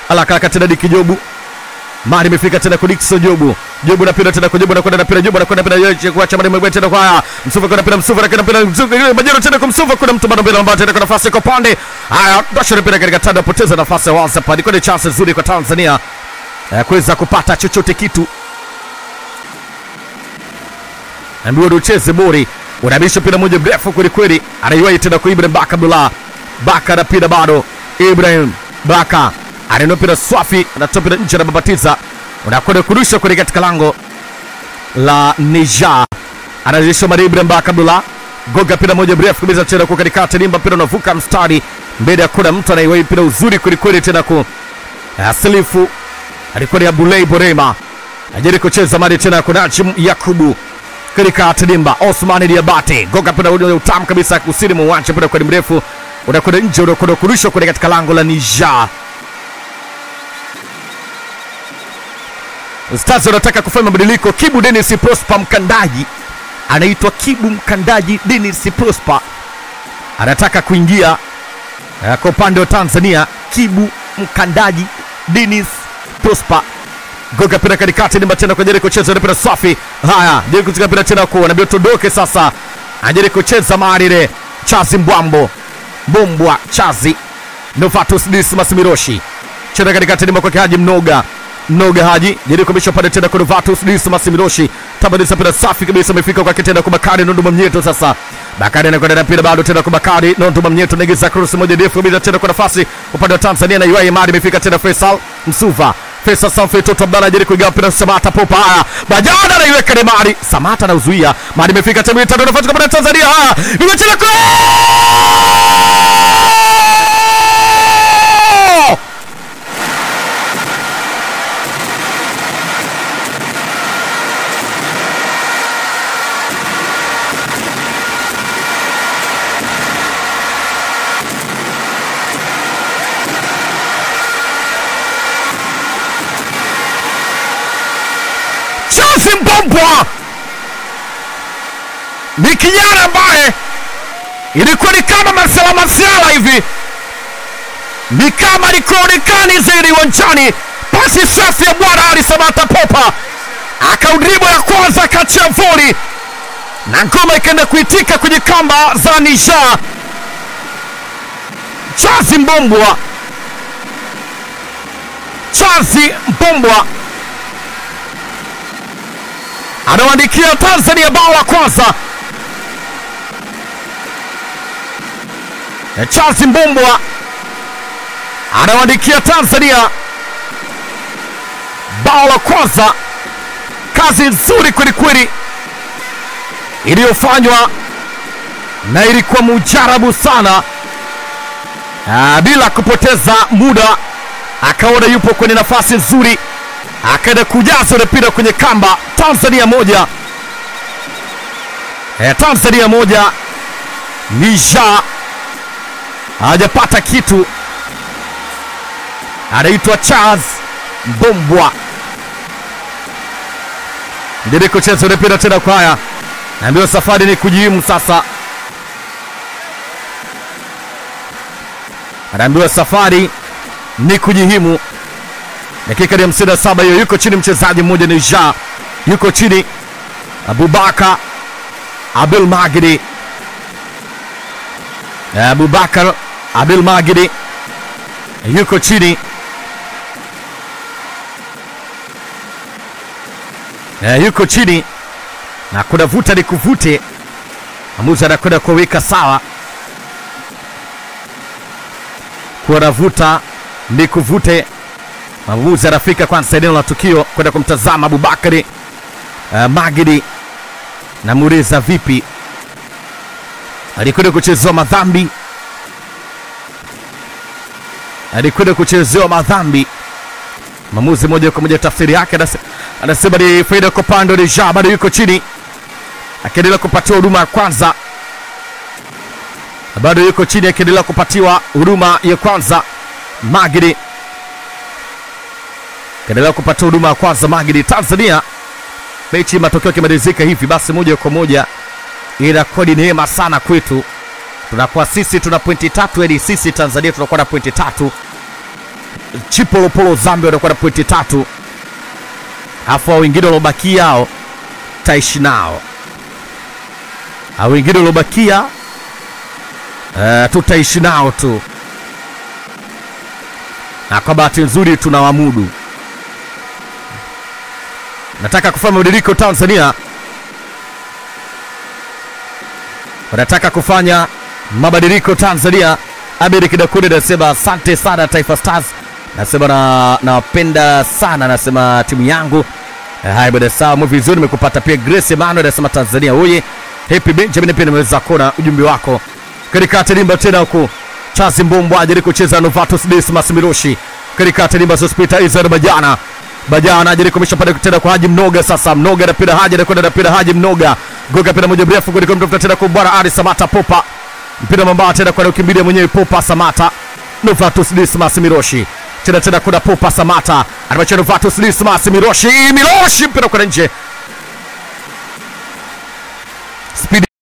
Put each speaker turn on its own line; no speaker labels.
alakalaka tena Diki Jobu mali imefika tena kwa Dickson Jobu Jobu napenda tena kwa Jobu anakwenda napenda Jobu anakwenda napenda yeye kuacha mali mwingine tena kwa haya Msuva kwa napenda Msuva anakwenda napenda Msuva Majero tena kwa Msuva kuna mtu bado mbele ambaye tena kwa nafasi kwa pande haya Dasha napenda katika tanda poteza nafasi ya Walsa pale kwa chance nzuri kwa Tanzania ya kuweza kupata chochote kitu ambiwa ndio ucheze bori unabisha mpira moja mrefu kweli kweli anaiwahi tena kwa Ibrahim Baka Abdullah Baka anapita bado Ibrahim Baka anainua mpira swafi anatoa mpira nje anababatiza unakwenda kurusha kwenye katika lango la Niger anarejesha mari Ibrahim Baka Abdullah goga mpira moja mrefu kabisa tena kwa katikati limba mpira unavuka mstari mbele ya kuna mtu anaiwahi mpira uzuri kweli kweli tena ku Silifu alikuwa ni Abulei Borema ajari kucheza mali tena kwa Najim Yakubu katika Tadimba Osmani Diabate goga mpira ule utamu kabisa kusini mwa uwanja mpira kwa mrefu unakwenda nje unakwenda kurushwa kwenye katika lango la Niger Stars wanataka kufanya mabadiliko. Kibu Dennis Prosper mkandaji anaitwa Kibu mkandaji Dennis Prosper anataka kuingia eh, kwa upande wa Tanzania. Kibu mkandaji Dennis Prosper goga pira katikati, nimba tena kwa Jeriko cheza mpira safi. Haya, Jeriko cheza mpira tena kwa anaambia tuondoke sasa, ajeri kucheza Marire Chazi Mbwambo Bombwa Chazi Novatus Dismas Miroshi cheza katikati, nimba kwa Haji Mnoga Mnoga Haji Jeriko misha pale tena kwa Novatus Dismas Miroshi tabadisa mpira safi kabisa, amefika kwa kitenda kwa Bakari Nonduma Mnyeto sasa Bakari anakwenda na mpira bado tena kwa Bakari Nonduma Mnyeto naingiza cross moja ndefu kabisa tena kwa nafasi upande wa Tanzania na Iwai Mari imefika tena Faisal Msuva Faisal Sanfe Toto Abdalla ajaribu kuigawa mpira Samata Popa haya Bajana anaiweka ni Mari Samata anauzuia Mari imefika tena tano nafasi kwa Tanzania haya imecheza kwa Chazi Mbombwa ni kijana ambaye ilikuwa ni kama Marcela Marciala hivi, ni kama alikuonekani zaidi uwanjani. Pasi safi ya bwana Ali Samata Popa akaudribo ya kwanza akachia voli na ngoma ikaenda kuitika kwenye kamba za Niger. Chazi Mbombwa, Chazi Mbombwa anawaandikia Tanzania bao la kwanza. Na Charles Mbombwa anawaandikia Tanzania bao la kwanza. Kazi nzuri kweli kweli iliyofanywa na ilikuwa mujarabu sana. Ah, bila kupoteza muda akaona yupo kwenye nafasi nzuri akaenda kujaza ule mpira kwenye kamba. Tanzania moja e, Tanzania moja, Niger hajapata kitu. Anaitwa Charles Mbombwa ndiye kucheza ule mpira tena kwa haya, naambiwa safari ni kujihimu sasa, anaambiwa safari ni kujihimu dakika ya hamsini na saba hiyo, yuko chini mchezaji mmoja Niger, yuko chini Abubakar Abdul Magidi, Abubakar Abdul Magidi yuko chini Eh, yuko chini na kuna vuta ni kuvute, amuzi anakwenda kuweka sawa, kuna vuta ni kuvute Mwamuzi anafika kwanza eneo la tukio kwenda kumtazama Abubakari uh, Magidi. Namuuliza vipi, alikwenda kuchezewa madhambi, alikwenda kuchezewa madhambi. Mwamuzi moja kwa moja tafsiri yake anase- anasema ni faida kwa upande wa Niger, bado yuko chini akiendelea kupatiwa huduma ya kwanza, bado yuko chini akiendelea kupatiwa huduma ya kwanza Magidi kaendelea kupata huduma ya kwanza Magidi. Tanzania mechi matokeo yakimalizika hivi basi, moja kwa moja inakuwa ni neema sana kwetu, tunakuwa sisi tuna pointi tatu, yani sisi Tanzania tunakuwa na pointi tatu Chipolopolo Zambia watakuwa na pointi tatu, alafu hao wengine waliobakia hao taishi nao, hao wengine waliobakia uh, tutaishi nao tu, na kwa bahati nzuri tunawamudu. Nataka kufanya mabadiliko Tanzania, wanataka kufanya mabadiliko Tanzania. Abedi Kidakude anasema asante sana Taifa Stars, nasema na nawapenda sana, nasema timu yangu. Eh, Haya bwana, sawa mwe vizuri, nimekupata pia. Grace Emmanuel anasema Tanzania oye. Happy Benjamin pia nimeweza kuona ujumbe wako katika tarimba tena huku Chazi Mbombo ajari kucheza Novatus Dismas Miroshi katika tarimba Sospita Israel Bajana Bajana ajari kumesha pale tena kwa Haji Mnoga. Sasa Mnoga anapita Haji anakwenda anapita Haji Mnoga goga pira moja mrefu kuliko mtafuta tena kwa bwana Ali Samata Popa mpira mambaa tena kwa ukimbilia mwenyewe Popa Samata Novatus Dismas Miroshi tena tena kuna Popa Samata anamachia Novatus Dismas Miroshi Miroshi mpira kwa nje Speed